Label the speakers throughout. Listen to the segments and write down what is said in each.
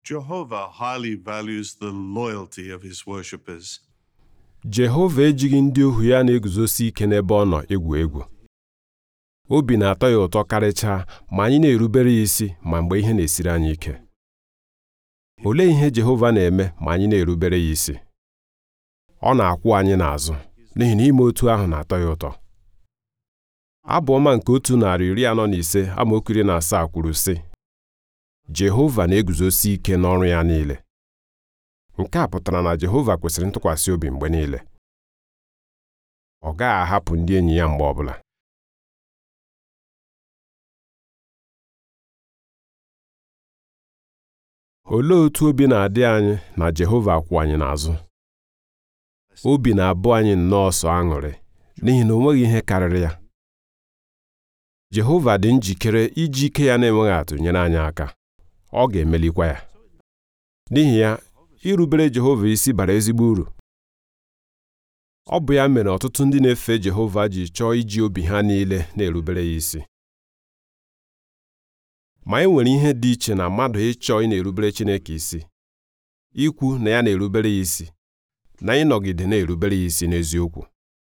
Speaker 1: Jehovah highly values the loyalty of his worshippers.
Speaker 2: Jehova ejighị ndị ohu ya na-eguzosi ike n'ebe ọ nọ egwu egwu obi na-atọ ya ụtọ karịchaa ma anyị na-erubere ya isi ma mgbe ihe na-esiri anyị ike olee ihe Jehova na-eme ma anyị na-erubere ya isi ọ na-akwụ anyị n'azụ n'ihi na ime otu ahụ na-atọ ya ụtọ abụ ọma nke otu narị iri anọ na ise amaokwu iri na asaa kwuru sị Jehova na-eguzosi ike n'ọrụ ya niile nke a pụtara na Jehova kwesịrị ntụkwasị obi mgbe niile ọ gaghị ahapụ ndị enyi ya mgbe ọbụla olee otu obi na-adị anyị na Jehova kwụ anyị n'azụ obi na-abụ anyị nnọọ sọ aṅụrị n'ihi na o nweghị ihe karịrị ya Jehova dị njikere iji ike ya na-enweghị atụ nyere anyị aka ọ ga-emelikwa ya n'ihi ya irubere Jehova isi bara ezigbo uru ọ bụ ya mere ọtụtụ ndị na-efe Jehova ji chọọ iji obi ha niile na-erubere ya isi ma e nwere ihe dị iche na mmadụ ịchọ ị na-erubere Chineke isi ikwu na ya na-erubere ya isi na ịnọgide na-erubere ya isi n'eziokwu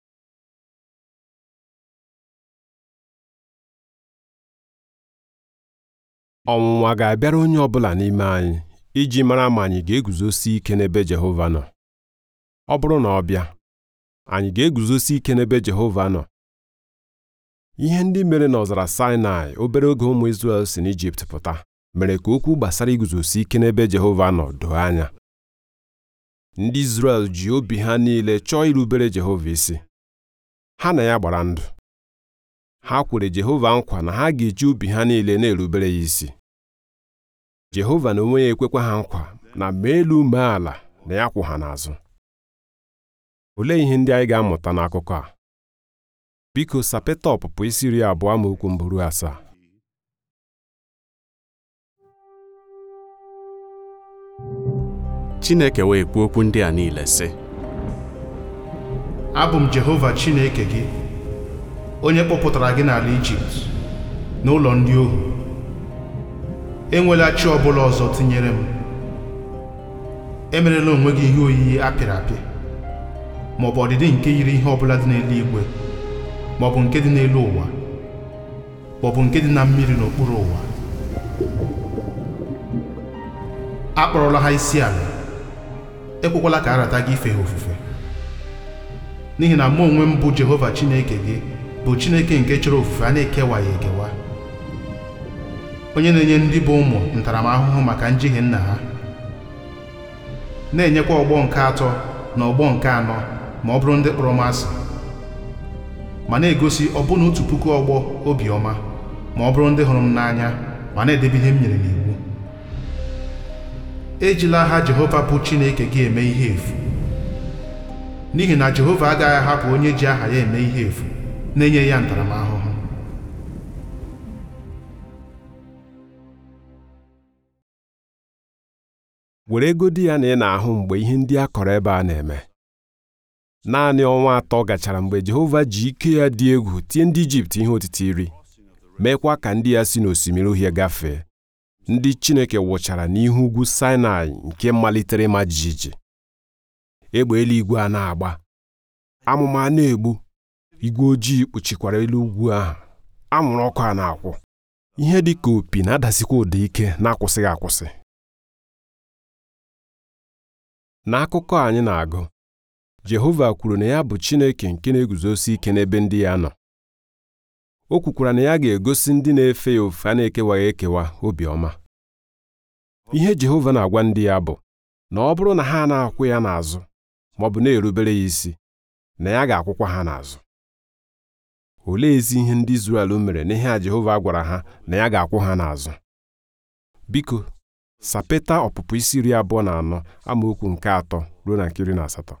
Speaker 2: ọnwụnwa ga-abịara onye ọ bụla n'ime anyị iji mara ma anyị ga-eguzosi ike n'ebe Jehova nọ ọ bụrụ na ọ bịa anyị ga-eguzosi ike n'ebe Jehova nọ ihe ndị mere n'ọzara Sinai obere oge ụmụ Izrel si n'Ijipt pụta mere ka okwu gbasara iguzosi ike n'ebe Jehova nọ doo anya ndị Izrel ji obi ha niile chọọ irubere Jehova isi ha na ya gbara ndụ ha kwere Jehova nkwa na ha ga-eji obi ha niile na-erubere ya isi Jehova na onwe ya ekwekwa ha nkwa na ma elu mee ala na ya kwụ ha n'azụ olee ihe ndị anyị ga-amụta n'akụkọ a biko sapeta ọpụpụ isi iri abụọ amaokwu mbụ ruo asaa
Speaker 3: Chineke wee kwuo okwu ndị a niile sị
Speaker 4: abụ m Jehova Chineke gị onye kpọpụtara gị n'ala Ijipt n'ụlọ ndị ohu enwela chi ọbụla ọzọ tinyere m emerela onwe gị ihe oyiyi apịrị apị ma ọ bụ ọdịdị nke yiri ihe ọbụla dị n'eluigwe ma ọ bụ nke dị n'elu ụwa ma ọ bụ nke dị na mmiri n'okpuru ụwa akpọrọla ha isi ala ekwekwala ka a rata gị ife ha ofufe n'ihi na mụ onwe m bụ Jehova Chineke gị bụ Chineke nke chọrọ ofufe a na-ekewaghị ekewa onye na-enye ndị bụ ụmụ ntaramahụhụ maka njehie nna ha na-enyekwa ọgbọ nke atọ na ọgbọ nke anọ ma ọ bụrụ ndị kpọrọ m asị ma na-egosi ọbụna otu puku ọgbọ obiọma ma ọ bụrụ ndị hụrụ m n'anya ma na-edebe ihe m nyere n'iwu ejila aha Jehova bụ Chineke gị eme ihe efu n'ihi na Jehova agaghị ahapụ onye ji aha ya eme ihe efu na-enye ya ntaramahụhụ
Speaker 2: were egodi ya na ị na-ahụ mgbe ihe ndị a kọrọ ebe a na-eme naanị ọnwa atọ gachara mgbe Jehova ji ike ya dị egwu tie ndị Ijipt ihe otiti iri meekwa ka ndị ya si n'osimiri uhie gafee ndị Chineke wụchara n'ihu ugwu Sinai nke malitere ịma jijiji egbe eluigwe a na-agba amụma a na-egbu igwe ojii kpuchikwara elu ugwu ahụ anwụrụ ọkụ a na-akwụ ihe dị ka opi na-adasikwa ụda ike na-akwụsịghị akwụsị n'akụkọ anyị na-agụ Jehova kwuru na ya bụ Chineke nke na-eguzosi ike n'ebe ndị ya nọ o kwukwara na ya ga-egosi ndị na-efe ya ofufe a na-ekewaghị ekewa obiọma ihe Jehova na-agwa ndị ya bụ na ọ bụrụ na ha na-akwụ ya n'azụ ma ọ bụ na-erubere ya isi na ya ga-akwụkwa ha n'azụ olee ezi ihe ndị Izrel mere n'ihe a Jehova gwara ha na ya ga-akwụ ha n'azụ biko sapeta ọpụpụ isi iri abụọ na anọ amaokwu nke atọ ruo na nke iri na asatọ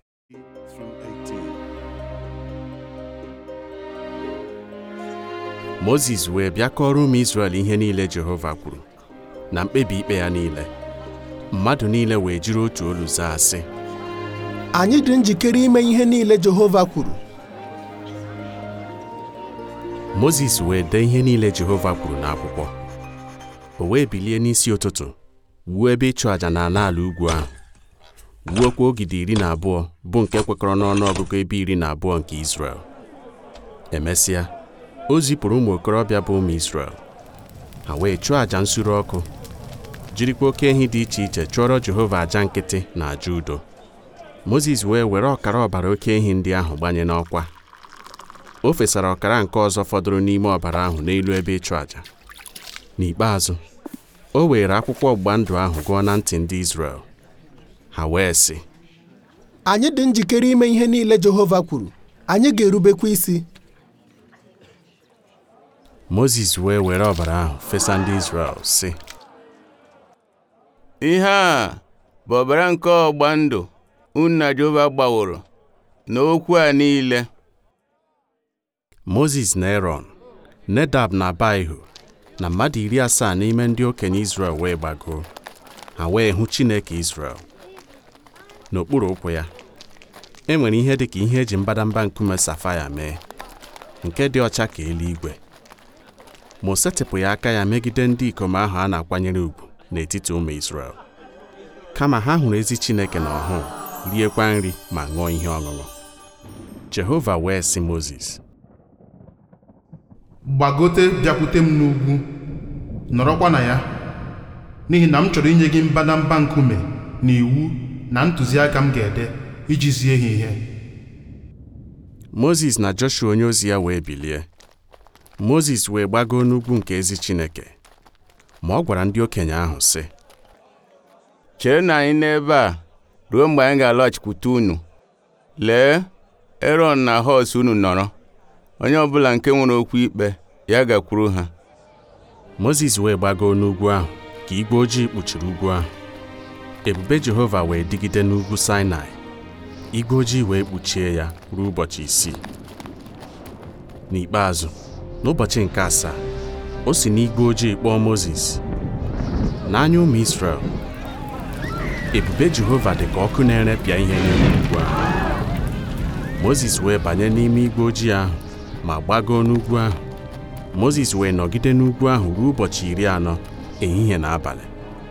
Speaker 3: Mozis wee bịa kọrọ ụmụ Izrel ihe niile Jehova kwuru na mkpebi ikpe ya niile mmadụ niile wee jiri otu olu zaa sị
Speaker 5: anyị dị njikere ime ihe niile Jehova kwuru
Speaker 3: Mozis wee dee ihe niile Jehova kwuru n'akwụkwọ o wee bilie n'isi ụtụtụ wuo ebe ịchụ àjà na ala ala ugwu ahụ wuokwa ogidi iri na abụọ bụ nke kwekọrọ n'ọnụ ọgụgụ ebe iri na abụọ nke Izrel emesịa o zipụrụ ụmụ okorobịa bụ ụmụ Izrel ha wee chụọ àjà nsure ọkụ jirikwa oke ehi dị iche iche chụọrọ Jehova àjà nkịtị na àjà udo Mozis wee were ọkara ọbara oke ehi ndị ahụ gbanye n'ọkwa o fesara ọkara nke ọzọ fọdụrụ n'ime ọbara ahụ n'elu ebe ịchụ àjà n'ikpeazụ o were akwụkwọ ọgbụgba ndụ ahụ gụọ na ntị ndị Izrel ha wee sị
Speaker 5: anyị dị njikere ime ihe niile Jehova kwuru anyị ga-erubekwa isi
Speaker 3: Mozis wee were ọbara ahụ fesa ndị Izrel sị
Speaker 6: ihe a bụ ọbara nke ọgba ndụ unu na Jehova gbaworo n'okwu a niile
Speaker 3: Mozis na Erọn Nedab na Abaihu na mmadụ iri asaa n'ime ndị okenye Izrel wee gbagoo ha wee hụ Chineke Izrel n'okpuru ụkwụ ya e nwere ihe dị ka ihe eji mbadamba nkume safaia mee nke dị ọcha ka eluigwe ma o setịpụghị aka ya megide ndị ikom ahụ a na-akwanyere ugwu n'etiti ụmụ Izrel kama ha hụrụ ezi Chineke na ọhụụ riekwa nri ma ṅụọ ihe ọṅụṅụ Jehova wee sị Mozis
Speaker 4: gbagote bịakwute m n'ugwu nọrọkwa na ya n'ihi na m chọrọ inye gị mbadamba nkume na iwu na ntụziaka m ga-ede iji zie ha ihe
Speaker 3: Mozis na Joshua onye ozi ya wee bilie Mozis wee gbagoo n'ugwu nke ezi Chineke ma ọ gwara ndị okenye ahụ sị
Speaker 6: chere na anyị n'ebe a ruo mgbe anyị ga-alọghachikwute unu lee Erọn na họs unu nọrọ onye ọbụla nke nwere okwu ikpe ya gakwuru ha
Speaker 3: Mozis wee gbagoo n'ugwu ahụ ka igwe ojii kpuchiri ugwu ahụ ebube Jehova wee dịgide n'ugwu Sinai igwe ojii wee kpuchie ya ruo ụbọchị isii n'ikpeazụ n'ụbọchị nke asaa o si n'igwe ojii kpọọ Mozis n'anya ụmụ Izrel ebube Jehova dị ka ọkụ na-erepịa ihe n'elu ugwu ahụ Mozis wee banye n'ime igwe ojii ahụ ma gbagoo n'ugwu ahụ Mozis wee nọgide n'ugwu ahụ ruo ụbọchị iri anọ ehihie na abalị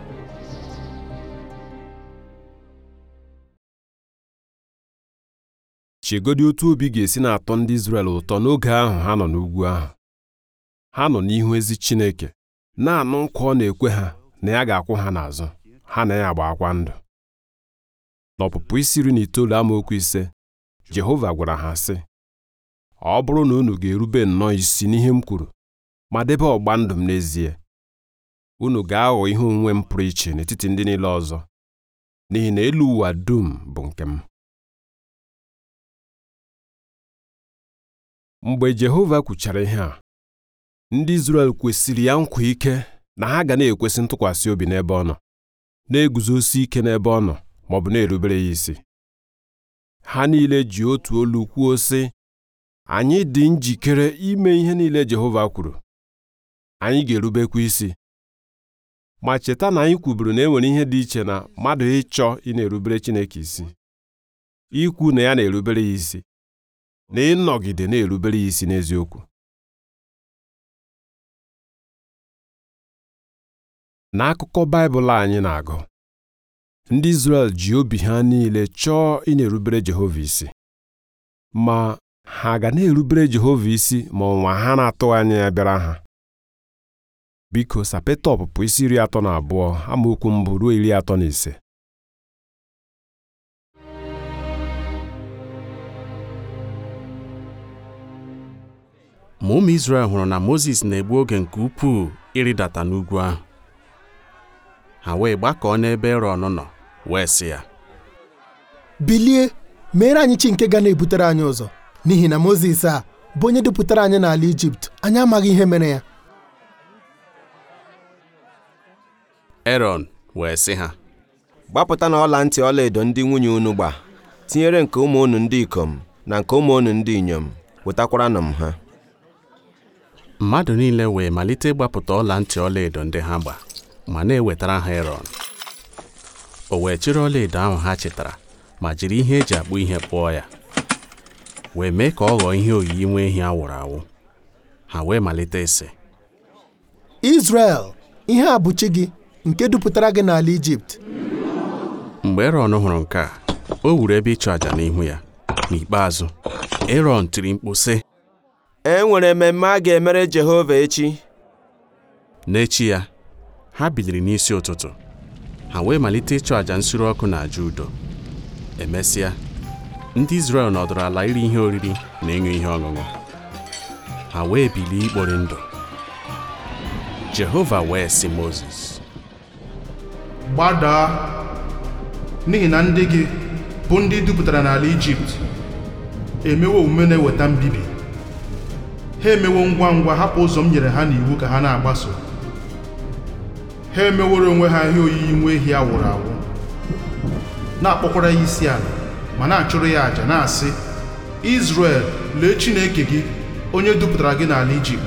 Speaker 2: chegodi otu obi ga-esi na-atọ ndị Izrel ụtọ n'oge ahụ ha nọ n'ugwu ahụ ha nọ n'ihu ezi Chineke na-anụ nkwa ọ na-ekwe ha na ya ga-akwụ ha n'azụ ha na ya agbakwa ndụ n'ọpụpụ isi iri na itoolu amaokwu ise Jehova gwara ha sị ọ bụrụ na unu ga-erube nnọọ isi n'ihe m kwuru ma debe ọgba ndụ m n'ezie unu ga-aghọ ihe onwe m pụrụ iche n'etiti ndị niile ọzọ n'ihi na elu ụwa dum bụ nke m mgbe Jehova kwuchara ihe a ndị Izrel kwesịrị ya nkwa ike na ha ga na-ekwesị ntụkwasị obi n'ebe ọ nọ na-eguzosi ike n'ebe ọ nọ ma ọ bụ na-erubere ya isi ha niile ji otu olu kwuo sị anyị dị njikere ime ihe niile Jehova kwuru anyị ga-erubekwa isi ma cheta na anyị kwuburu na e nwere ihe dị iche na mmadụ ịchọ ị na-erubere Chineke isi ikwu na ya na-erubere ya isi na ịnọgide na-erubere ya isi n'eziokwu n'akụkọ Baịbụl anyị na-agụ ndị Izrel ji obi ha niile chọọ ị na-erubere Jehova isi ma ha ga na-erubere Jehova isi ma ọnwa ha na-atụghị anya ya bịara ha biko sapeta ọpụpụ isi iri atọ na abụọ amaokwu mbụ ruo iri atọ na ise
Speaker 3: ma ụmụ Izrel hụrụ na Mozis na-egbu oge nke ukwuu ịrịdata n'ugwu ahụ ha wee gbakọọ n'ebe Erọn nọ wee sị ya
Speaker 5: bilie meere anyị chi nke ga na-ebutere anyị ụzọ n'ihi na Mozis a bụ onye dupụtara anyị n'ala Ijipt anyị amaghị ihe mere ya
Speaker 3: Erọn wee sị ha
Speaker 7: gbapụta na ọla ntị ọlaedo ndị nwunye unu gba tinyere nke ụmụ unu ndị ikom na nke ụmụ unu ndị inyom wetakwaranụ m ha
Speaker 3: mmadụ niile wee malite ịgbapụta ọla ntị ọlaedo ndị ha gba ma na-ewetara ha Erọn o wee chịrị ọlaedo ahụ ha chetara ma jiri ihe eji akpụ ihe kpụọ ya wee mee ka ọ ghọọ ihe oyiyi nwa ehi awụrụ awụ ha wee malite ịsị
Speaker 5: Izrel ihe a bụ chi gị nke dupụtara gị n'ala Ijipt
Speaker 3: mgbe erọn hụrụ nke a o wuru ebe ịchụ àjà n'ihu ya n'ikpeazụ erọn tiri mkpu sị
Speaker 7: e nwere mmemme a ga-emere Jehova echi
Speaker 3: n'echi ya ha biliri n'isi ụtụtụ ha wee malite ịchụ àjà nsure ọkụ na àjà udo emesịa ndị Izrel nọdụrụ ala iri ihe oriri na ịṅụ ihe ọṅụṅụ ha wee bilie ikpori ndụ Jehova wee sị Mozis
Speaker 4: gbadaa n'ihi na ndị gị bụ ndị dupụtara n'ala Ijipt emewo omume na-eweta mbibi ha emewo ngwa ngwa hapụ ụzọ m nyere ha n'iwu ka ha na-agbaso ha emeworo onwe ha ihe oyiyi nwa ehi awụrụ awụ na-akpọkwara ya isi ala ma na-achụrụ ya àjà na-asị Izrel lee Chineke gị onye dupụtara gị n'ala Ijipt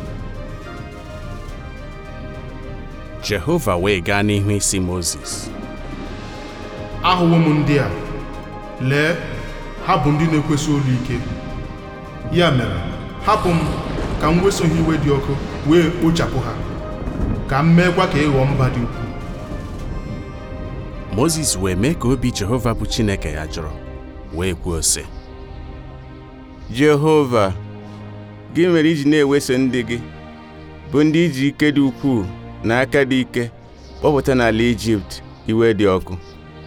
Speaker 3: Jehova wee gaa n'ihu isi Mozis
Speaker 4: ahụwo m ndị a lee ha bụ ndị na-ekwesị olu ike ya mere hapụ m ka m weso ha iwe dị ọkụ wee kpochapụ ha ka m meekwa ka ịghọọ mba dị ukwuu
Speaker 3: Mozis wee mee ka obi Jehova bụ Chineke ya jụrụ wee kwuo sị
Speaker 6: Jehova gị mere iji na-eweso ndị gị bụ ndị iji ike dị ukwuu na aka dị ike kpọpụta n'ala Ijipt iwe dị ọkụ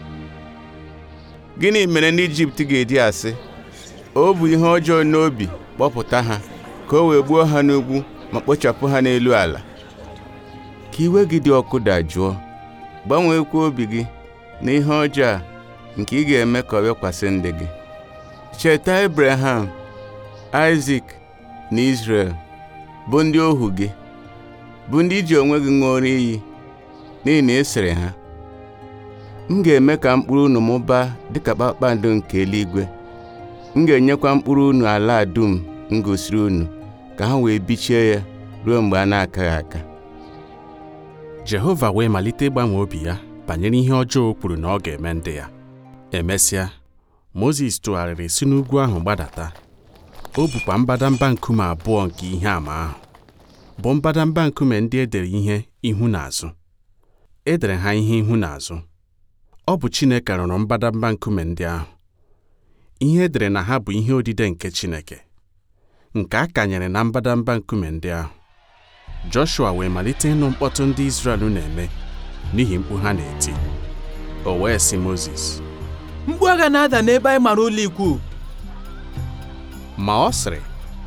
Speaker 6: gịnị mere ndị Ijipt ga-eji asị o bụ ihe ọjọọ n'obi kpọpụta ha ka o wee gbuo ha n'ugwu ma kpochapụ ha n'elu ala ka iwe gị dị ọkụ dajụọ gbanweekwa obi gị na ihe ọjọọ a nke ị ga-eme ka ọ bịakwasị ndị gị cheta Abraham Isaac na Israel bụ ndị ohu gị bụ ndị iji onwe gị ṅụọrọ iyi n'ihi na ị sịrị ha m ga-eme ka mkpụrụ unu mụbaa dịka kpakpando nke eluigwe m ga-enyekwa mkpụrụ unu ala a dum m gosiri unu ka ha wee bichie ya ruo mgbe a na-akaghị aka
Speaker 3: Jehova wee malite ịgbanwe obi ya banyere ihe ọjọọ o kwuru na ọ ga-eme ndị ya emesịa Mozis tụgharịrị si n'ugwu ahụ gbadata o bukwa mbadamba nkume abụọ nke ihe àmà ahụ bụ mbadamba nkume ndị edere ihe ihu na azụ edere ha ihe ihu na azụ ọ bụ Chineke rụrụ mbadamba nkume ndị ahụ ihe edere na ha bụ ihe odide nke Chineke nke a kanyere na mbadamba nkume ndị ahụ Joshua wee malite ịnụ mkpọtụ ndị Izrel na-eme n'ihi mkpu ha na-eti o wee sị Mozis
Speaker 8: mkpu agha na-ada n'ebe anyị mara ụlọ ikwu
Speaker 3: ma ọ sịrị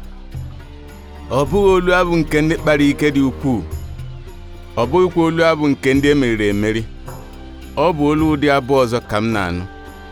Speaker 6: ọ bụghị olu abụ nke ndị kpara ike dị ukwuu ọ bụghịkwa olu abụ nke ndị emeriri emeri ọ bụ olu ụdị abụ ọzọ ka m na-anụ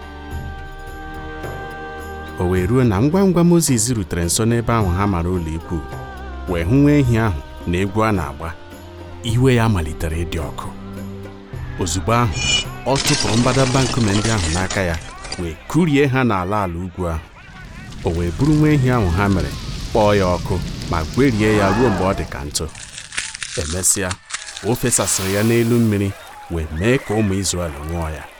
Speaker 3: o wee ruo na ngwa ngwa Mozis rutere nso n'ebe ahụ ha mara ụlọ ikwu wee hụ nwa ehi ahụ na egwu a na-agba iwe ya malitere ịdị ọkụ ozugbo ahụ ọ tụpụrụ mbadamba nkume ndị ahụ n'aka ya wee kụrie ha n'ala ala ugwu ahụ o wee buru nwa ehi ahụ ha mere kpọọ ya ọkụ ma gwerie ya ruo mgbe ọ dị ka ntụ emesịa o fesasịrị ya n'elu mmiri wee mee ka ụmụ Izrel ṅụọ ya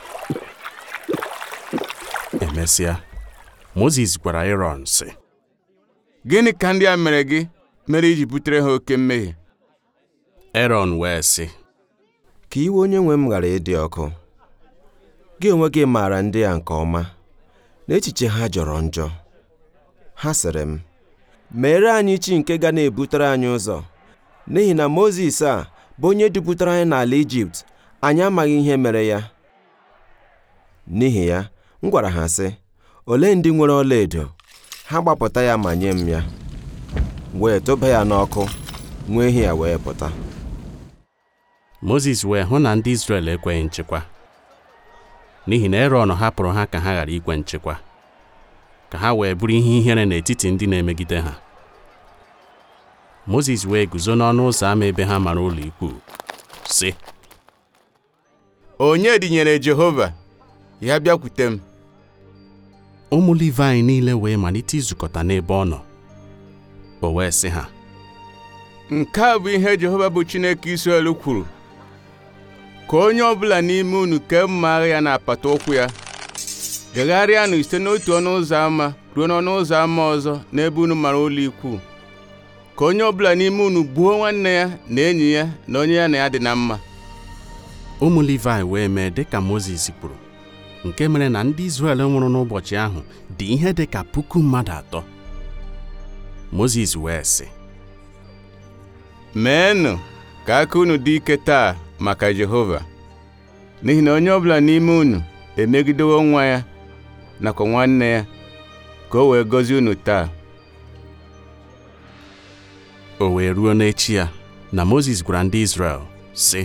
Speaker 3: emesịa Mozis gwara Erọn sị
Speaker 6: gịnị ka ndị a mere gị mere iji butere ha oke mmehie
Speaker 3: Erọn wee sị
Speaker 7: ka iwe onye nwe m ghara ịdị ọkụ gị onwe gị maara ndị a nke ọma na echiche ha jọrọ njọ ha sịrị m meere anyị chi nke ga na-ebutere anyị ụzọ n'ihi na Mozis a bụ onye duputere anyị n'ala Ijipt anyị amaghị ihe mere ya n'ihi ya m gwara ha sị olee ndị nwere ọlaedo ha gbapụta ya ma nye m ya wee tụba ya n'ọkụ nwa ehi ya wee pụta
Speaker 3: Mozis wee hụ na ndị Izrel ekweghị nchekwa n'ihi na Erọn hapụrụ ha ka ha ghara ikwe nchekwa ka ha wee bụrụ ihe ihere n'etiti ndị na-emegide ha Mozis wee guzo n'ọnụ ụzọ ámá ebe ha mara ụlọ ikwu sị
Speaker 6: onye dịnyere Jehova ya bịakwute m
Speaker 3: ụmụ Livayị niile wee malite izukọta n'ebe ọ nọ o wee sị ha
Speaker 6: nke a bụ ihe Jehova bụ Chineke Israel kwuru ka onye ọbụla n'ime unu kee mma agha ya na apata ụkwụ ya gagharịanụ site n'otu ọnụ ụzọ ámá ruo n'ọnụ ụzọ ámá ọzọ n'ebe unu mara ụlọ ikwu ka onye ọbụla n'ime unu gbuo nwanne ya na enyi ya na onye ya na ya dị na mma
Speaker 3: ụmụ Livayị wee mee dịka Mozis kwuru nke mere na ndị Izrel nwụrụ n'ụbọchị ahụ dị ihe dị ka puku mmadụ atọ Mozis wee sị
Speaker 6: meenụ ka aka unu dị ike taa maka Jehova n'ihi na onye ọbụla n'ime unu emegidewo nwa ya nakwa nwanne ya ka o wee gọzie unu taa
Speaker 3: o wee ruo n'echi ya na Mozis gwara ndị Izrel sị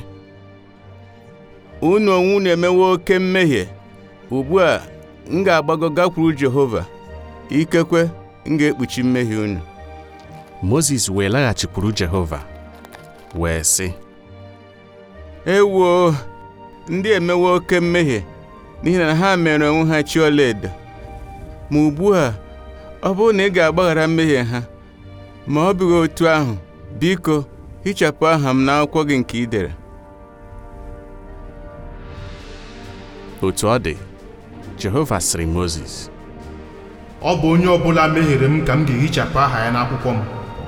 Speaker 6: unu onwe unu emewo oke mmehie ugbu a m ga-agbago gakwuru Jehova ikekwe m ga-ekpuchi mmehie unu
Speaker 3: Mozis wee laghachikwuru Jehova wee sị
Speaker 6: ewoo ndị emewo oke mmehie n'ihi na ha mere onwe ha chi ọlaedo ma ugbu a ọ bụrụ na ị ga-agbaghara mmehie ha ma ọ bụghị otu ahụ biko hichapụ aha m n'akwụkwọ gị nke ị dere
Speaker 3: otu ọ dị Jehova sịrị Mozis
Speaker 4: ọ bụ onye ọbụla mehiere m ka m ga-ehichapụ aha ya n'akwụkwọ m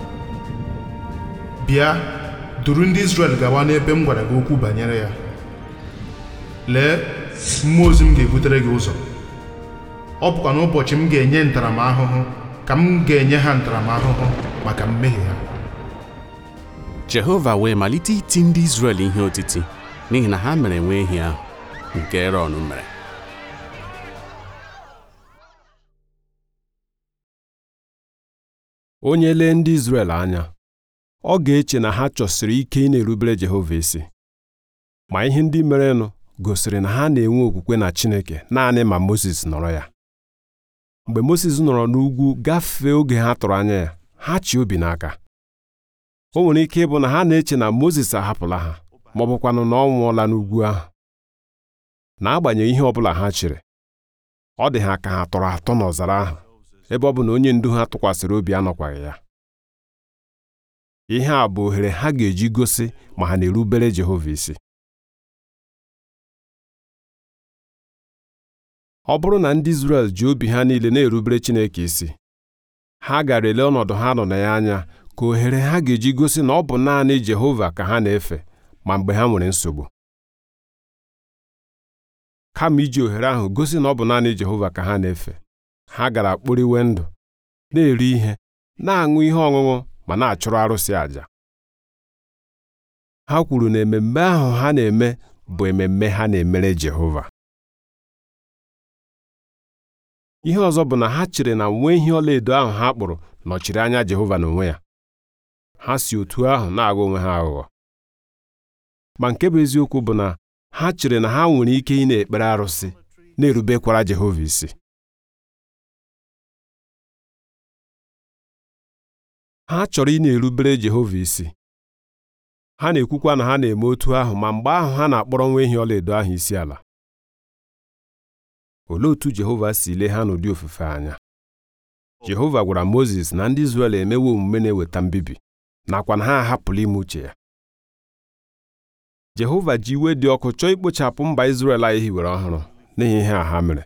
Speaker 4: bịa duru ndị Izrel gawa n'ebe m gwara gị okwu banyere ya lee mmụọ ozi m ga-ebutere gị ụzọ ọ bụkwa n'ụbọchị m ga-enye ntaramahụhụ ka m ga-enye ha ntaramahụhụ maka mmehie ha
Speaker 3: Jehova wee malite iti ndị Izrel ihe otiti n'ihi na ha mere nwa ehi ahụ nke Erọn mere
Speaker 2: onye lee ndị Izrel anya ọ ga-eche na ha chọsiri ike ị na-erubere Jehova isi ma ihe ndị merenụ gosiri na ha na-enwe okwukwe na Chineke naanị ma Mozis nọrọ ya mgbe Mozis nọrọ n'ugwu gafee oge ha tụrụ anya ya ha chi obi n'aka o nwere ike ịbụ na ha na-eche na Mozis ahapụla ha ma ọ bụkwanụ na ọ nwụọla n'ugwu ahụ n'agbanyeghị ihe ọ bụla ha chere ọ dị ha ka ha tọrọ atọ n'ọzara ahụ ebe ọ bụ na onye ndu ha tụkwasịrị obi anọkwaghị ya ihe a bụ ohere ha ga-eji gosi ma ha na-erubere Jehova isi ọ bụrụ na ndị Izrel ji obi ha niile na-erubere Chineke isi ha gara ele ọnọdụ ha nọ na ya anya ka ohere ha ga-eji gosi na ọ bụ naanị Jehova ka ha na-efe ma mgbe ha nwere nsogbu kama iji ohere ahụ gosi na ọ bụ naanị Jehova ka ha na-efe ha gara kporiwe ndụ na-eri ihe na-aṅụ ihe ọṅụṅụ ma na-achụrụ arụsị àjà ha kwuru na ememme ahụ ha na-eme bụ ememme ha na-emere Jehova ihe ọzọ bụ na ha chere na nwa ehi ọlaedo ahụ ha kpụrụ nọchiri anya Jehova n'onwe ya ha si otu ahụ na-agha onwe ha aghụghọ ma nke bụ eziokwu bụ na ha chere na ha nwere ike ị na-ekpere arụsị na-erubekwara Jehova isi ha chọrọ ị na-erubere Jehova isi ha na-ekwukwa na ha na-eme otu ahụ ma mgbe ahụ ha na-akpọrọ nwa ehi ọlaedo ahụ isi ala olee otu Jehova si lee ha n'ụdị ofufe anya Jehova gwara Mozis na ndị Izrel emewe omume na-eweta mbibi nakwa na ha ahapụla ime uche ya Jehova ji iwe dị ọkụ chọọ ikpochapụ mba Izrel anyị hiwere ọhụrụ n'ihi ihe a ha mere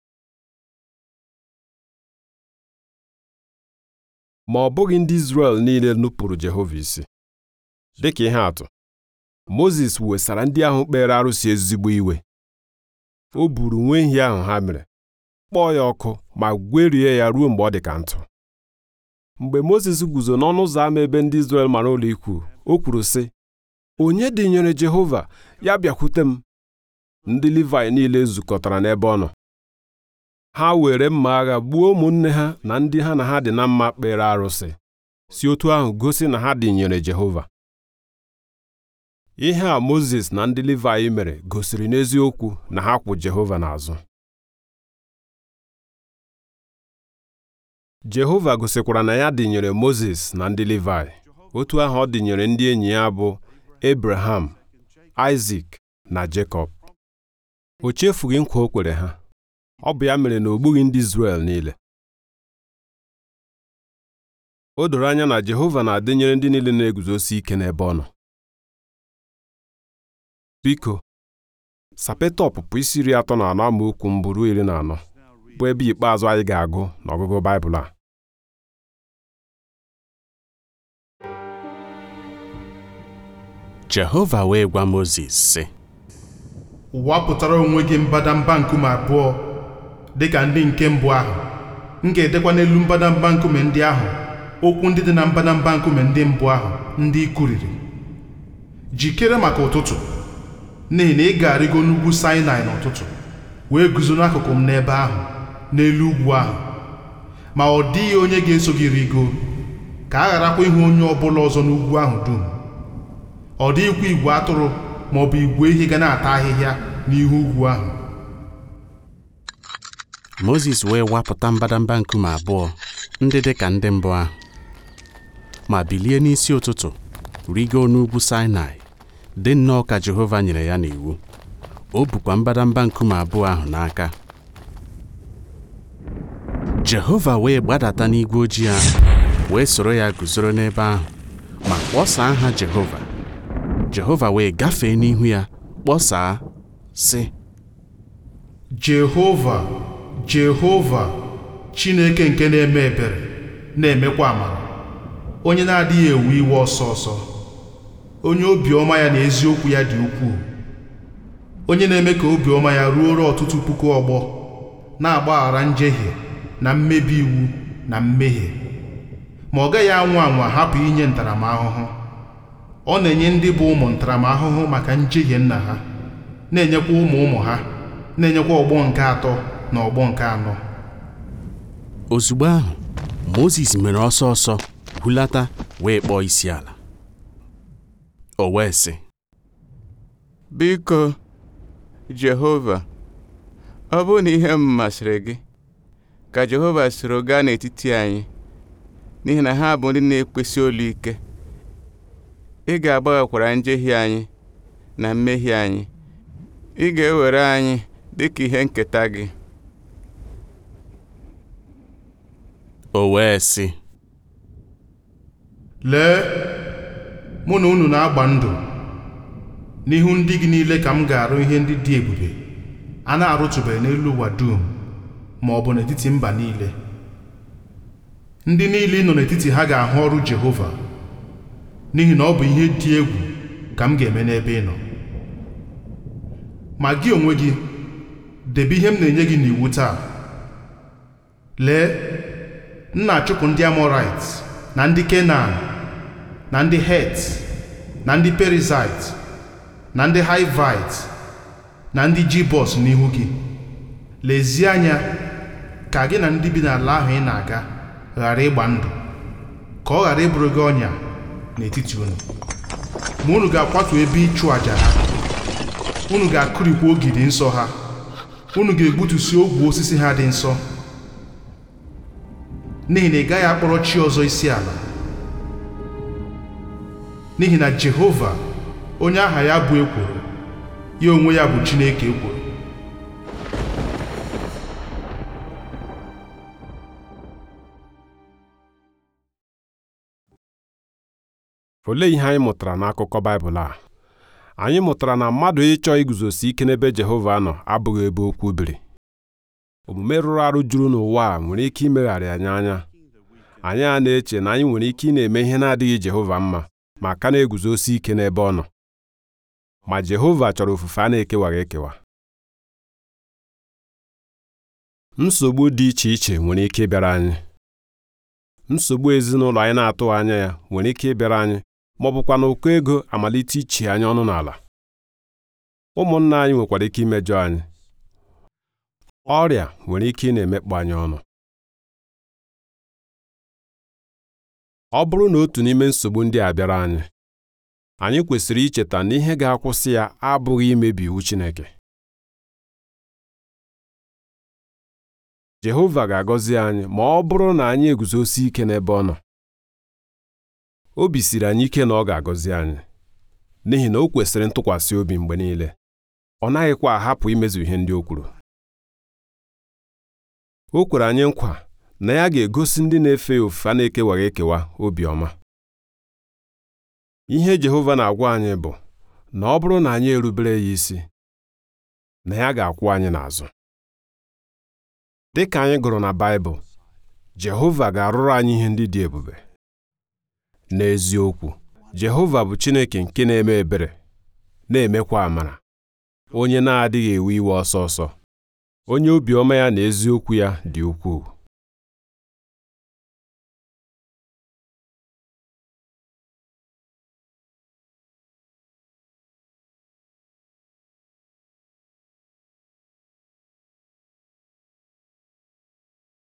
Speaker 2: ma ọ bụghị ndị Izrel niile nupụrụ Jehova isi dịka ihe atụ Mozis wesara ndị ahụ kpere arụsị ezigbo iwe o buru nwa ehi ahụ ha mere kpọọ ya ọkụ ma gwerie ya ruo mgbe ọ dị ka ntụ mgbe Mozis guzo n'ọnụ ụzọ ámá ebe ndị Izrel mara ụlọ ikwu o kwuru sị onye dịnyere Jehova ya bịakwute m ndị Livayị niile zukọtara n'ebe ọ nọ ha were mma agha gbuo ụmụnne ha na ndị ha na ha dị na mma kpere arụsị si otu ahụ gosi na ha dịnyere Jehova ihe a Mozis na ndị Livayị mere gosiri n'eziokwu na ha kwụ Jehova n'azụ Jehova gosikwara na ya dịnyere Mozis na ndị Livayị otu ahụ ọ dịnyere ndị enyi ya bụ Abraham, Isaac na Jekọb o chefughị nkwa o kwere ha ọ bụ ya mere na o gbughị ndị Izrel niile o doro anya na Jehova na-adịnyere ndị niile na-eguzosi ike n'ebe ọ nọ biko sapeta ọpụpụ isi iri atọ na anọ amaokwu mbụ ruo iri na anọ bụ ebe ikpeazụ anyị ga-agụ n'ọgụgụ Baịbụl a
Speaker 3: Jehova wee gwa Mozis sị
Speaker 4: wapụtara onwe gị mbadamba nkume abụọ dịka ndị nke mbụ ahụ m ga-edekwa n'elu mbadamba nkume ndị ahụ okwu ndị dị na mbadamba nkume ndị mbụ ahụ ndị i kwuriri jikere maka ụtụtụ n'ihi na ị ga-arịgo n'ugwu Sinai n'ụtụtụ wee guzo n'akụkụ m n'ebe ahụ n'elu ugwu ahụ ma ọ dịghị onye ga-eso gị rigo ka a gharakwa ịhụ onye ọbụla ọzọ n'ugwu ahụ dum ọ dịghịkwa igwe atụrụ ma ọ bụ igwe ehi ga na-ata ahịhịa n'ihu ugwu ahụ
Speaker 3: Mozis wee wapụta mbadamba nkume abụọ ndị dị ka ndị mbụ ahụ ma bilie n'isi ụtụtụ rigo n'ugwu Sinai dị nnọọ ka Jehova nyere ya n'iwu o bukwa mbadamba nkume abụọ ahụ n'aka Jehova wee gbadata n'igwe ojii ahụ wee soro ya guzoro n'ebe ahụ ma kpọsaa aha Jehova Jehova wee gafee n'ihu ya kpọsaa sị
Speaker 4: Jehova Jehova Chineke nke na-eme ebere na-emekwa amara onye na-adịghị ewe iwe ọsọ ọsọ onye obiọma ya na eziokwu ya dị ukwuu onye na-eme ka obiọma ya ruoro ọtụtụ puku ọgbọ na-agbaghara njehie na mmebi iwu na mmehie ma ọ gaghị anwa anwa hapụ inye ntaramahụhụ ọ na-enye ndị bụ ụmụ ntaramahụhụ maka njehie nna ha na-enyekwa ụmụ ụmụ ha na-enyekwa ọgbọ nke atọ na ọgbọ nke anọ
Speaker 3: ozugbo ahụ Mozis mere ọsọ ọsọ hulata wee kpọọ isi ala o wee sị
Speaker 6: biko Jehova ọ bụrụ na ihe m masịrị gị ka Jehova soro gaa n'etiti anyị n'ihi na ha bụ ndị na-ekwesị olu ike ị ga-agbaghakwara njehie anyị na mmehie anyị ị ga-ewere anyị dịka ihe nketa gị
Speaker 3: o wee sị
Speaker 4: lee mụ na unu na-agba ndụ n'ihu ndị gị niile ka m ga-arụ ihe ndị dị ebube a na-arụtụbeghị n'elu ụwa dum ma ọ bụ n'etiti mba niile ndị niile ị nọ n'etiti ha ga-ahụ ọrụ Jehova n'ihi na ọ bụ ihe dị egwu ka m ga-eme n'ebe ị nọ ma gị onwe gị debe ihe m na-enye gị n'iwu taa lee m na-achụpụ ndị Amọrait na ndị Kenan na ndị Het na ndị Perizait na ndị Hivait na ndị Jibọs n'ihu gị lezie anya ka gị na ndị bi n'ala ahụ ị na-aga ghara ịgba ndụ ka ọ ghara ịbụrụ gị ọnya n'etiti unu ma unu ga-akwatu ebe ịchụ àjà ha unu ga-akụrikwa ogidi nsọ ha unu ga-egbutusi ogwe osisi ha dị nsọ n'ihi na ị gaghị akpọrọ chi ọzọ isi ala n'ihi na Jehova onye aha ya bụ ekworo ya onwe ya bụ Chineke ekworo
Speaker 2: olee ihe anyị mụtara n'akụkọ Baịbụl a anyị mụtara na mmadụ ịchọ iguzosi ike n'ebe Jehova nọ abụghị ebe okwu biri omume rụrụ arụ juru n'ụwa a nwere ike imegharị anyị anya anyị a na-eche na anyị nwere ike ị na-eme ihe na-adịghị Jehova mma ma ka na-eguzosi ike n'ebe ọ nọ ma Jehova chọrọ ofufe a na-ekewaghị ekewa nsogbu dị iche iche nwere ike ịbịara anyị nsogbu ezinụlọ anyị na-atụghị anya ya nwere ike ịbịara anyị ma ọ bụkwa na ụkọ ego amalite ichi anyị ọnụ n'ala ụmụnna anyị nwekwara ike imejọ anyị ọrịa nwere ike ị na-emekpa anyị ọnụ ọ bụrụ na otu n'ime nsogbu ndị a bịara anyị anyị kwesịrị icheta na ihe ga-akwụsị ya abụghị imebi iwu Chineke Jehova ga-agọzi anyị ma ọ bụrụ na anyị eguzosi ike n'ebe ọ nọ obi siri anyị ike na ọ ga-agọzi anyị n'ihi na o kwesịrị ntụkwasị obi mgbe niile ọ naghịkwa ahapụ imezu ihe ndị o kwuru o kwere anyị nkwa na ya ga-egosi ndị na-efe ya ofufe a na-ekewaghị ekewa obiọma ihe Jehova na-agwa anyị bụ na ọ bụrụ na anyị erubere ya isi na ya ga-akwụ anyị n'azụ dị ka anyị gụrụ na Baịbụl Jehova ga-arụrụ anyị ihe ndị dị ebube n'eziokwu Jehova bụ Chineke nke na-eme ebere na-emekwa amara onye na-adịghị ewe iwe ọsọ ọsọ onye obiọma ya na eziokwu ya dị ukwuu